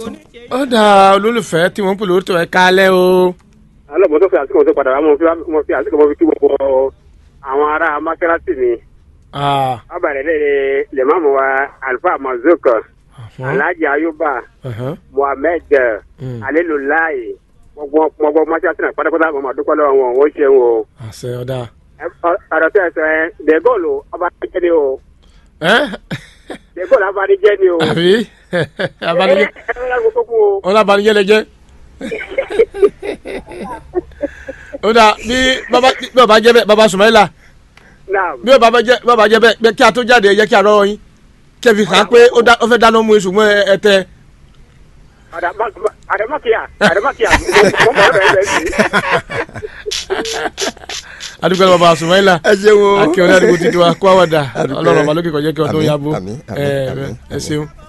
ó dà olólùfẹ́ tí wọ́n ń pè lórúkọ ẹ̀ kálẹ̀ o. alọ́ mo tó fi àsìkò tó padà wá mo fi mo fi àsìkò mo fi kí gbogbo àwọn ará mọ́sálásí mi Ah, ọbàrẹ̀ lè lèmọ́mù wa alfa mazuk mhm, alhaji ayuba mhm, muhammed Mm. alelulayi gbogbo gbogbo mọ́sálásí náà pátápátá mo máa dúpẹ́ lọ́wọ́ wọn ó ṣeun o àṣẹ ọ̀dà. Ẹ- ọ- ọ̀rọ̀ tí ẹ sọ ẹ dẹ́gọ́ọ̀lù ọba jẹ́ ni o ẹ́ dẹ́gọ́ọ̀lù abanijẹ́ ni o àbí abanijẹ́ ẹ ẹ ẹ ẹ gbogbo kú o. wọn lábanijẹ́ lẹ jẹ́. ó dà bí bàbá bí bàbá jẹ́ bẹ́ẹ̀ bàbá Sumaila Naam. bí bàbá jẹ́ bàbá jẹ́ bẹ́ẹ̀ bẹ́ẹ̀ kí a tó jáde ẹ jẹ́ kí a rọ́ yín kí ẹ fi hàn pé ó dá- ó fẹ́ dáná mú iṣu mọ́ ẹ ẹ tẹ. Adama- Adamakia Adamakia mo mọ̀ ọ́ rẹ̀ rẹ̀ sí. adúgbò ẹ̀ bàbá Sumaila ẹ ṣeun o. akíọ̀dá àdúgbò títí wa kó àwàdà Adúpẹ́. ọlọ́run ọba lókè kọjá kí ọdún Àmín, yabo àmín, ẹ àmín, ẹ àmín. ṣeun.